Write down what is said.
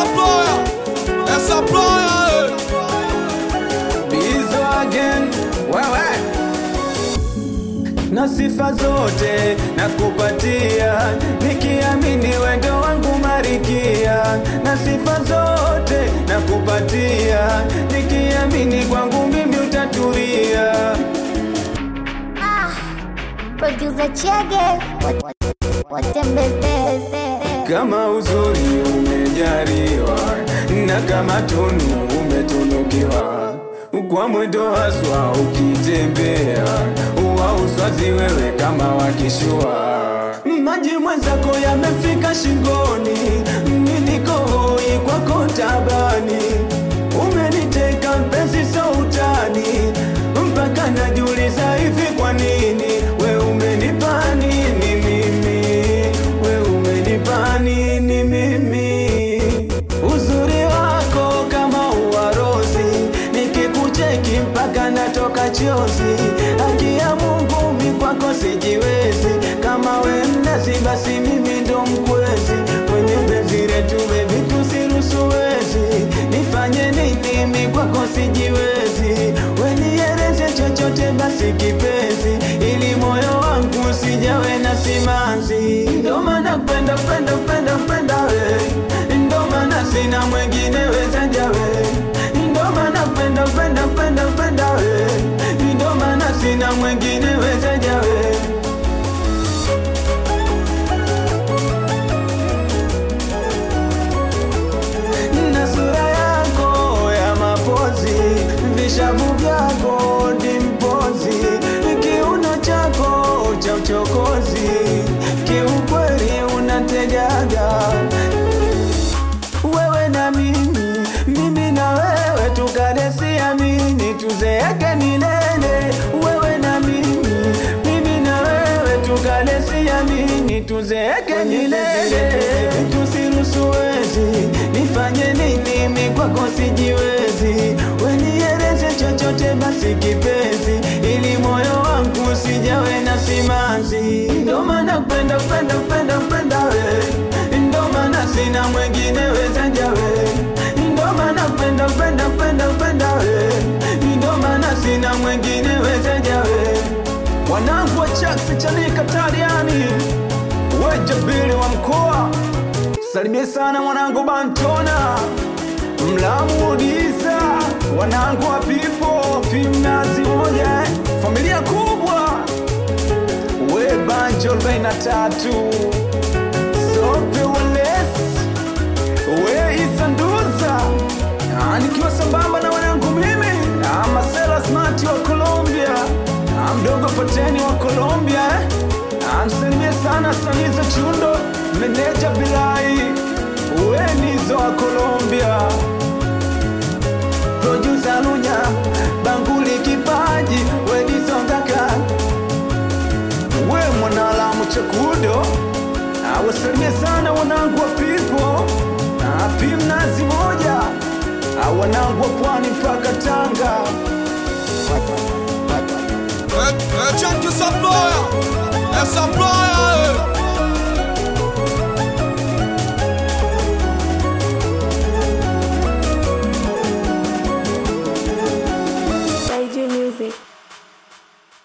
Saploya, é Saploya, Bizo again, wewe na sifa zote na kupatia, nikiamini wendo wangu marikia, na sifa zote na kupatia, nikiamini kwangu mimi utatulia. Ah, producer Chege watembezeze Kama uzuri umejariwa na kama tunu umetunukiwa, kwa mwendo haswa ukitembea, uwa uswazi wewe kama wakishua. Maji mwenzako yamefika shingoni, niliko hoi kwako tabani, umeniteka mpenzi sautani, mpaka najiuliza hivi kwa nini we umenipa nini mimi, we umenipa nini mimi, uzuri wako kama uwarozi, nikikucheki mpaka natoka chozi, haki ya Mungu mi kwako sijiwezi, kama we mnazi basi mimi ndo mkwezi, kwenye penzi letu bebi tusirusuwezi, nifanye nini mi kwako sijiwezi, weniereze chochote basi kipenzi, ili moyo wangu usijawe na simanzi, ndo maana penda penda penda penda we, ndo maana sina mwengine wezaja we, ndo maana penda penda penda penda we, ndo maana sina mwengine wezaja we. na sura yako ya mapozi, vishavu vyako dimpozi, kiuno chako cha uchokozi, kiukweli unategaga wewe na mimi, mimi na wewe tukadesiamini, tuzeeke milele. Wewe na mimi, mimi na wewe tukadesiamini, tuzeeke milele. Tusirusuwezi, nifanye nini? Mi kwako sijiwezi, weniereze chochote basi kipenzi, ili moyo wangu usijawe na simanzi. Ndo maana penda penda penda penda we, ndo maana sina mwengine wezaja we, ndo maana penda penda penda penda we, ndo maana sina mwengine wezaja we. Wanangu wa Chaksi Chanika Tariani, wejabili wa mkoa, salimie sana mwanangu Bantona Mlamu Diza, wanangu wa Pipo Pimnazi moja, familia kubwa we Banjo 43 Sope Wales we Isanduza Ah, nikiwa sambamba na wanangu mimi Ah, Marcelo Smart wa Colombia Ah, mdogo Pateni wa Colombia eh. Ah, msalimie sana Saniza Chundo meneja Bilai we Nizo wa Colombia producer Lunya Banguli kipaji we Nizongaka we mwanalamu chakudo awasalimie sana wanangu wa pipo pimnazi moja Ah, wanangu wa pwani mpaka Tanga é, é Chante Saploya, é Saploya.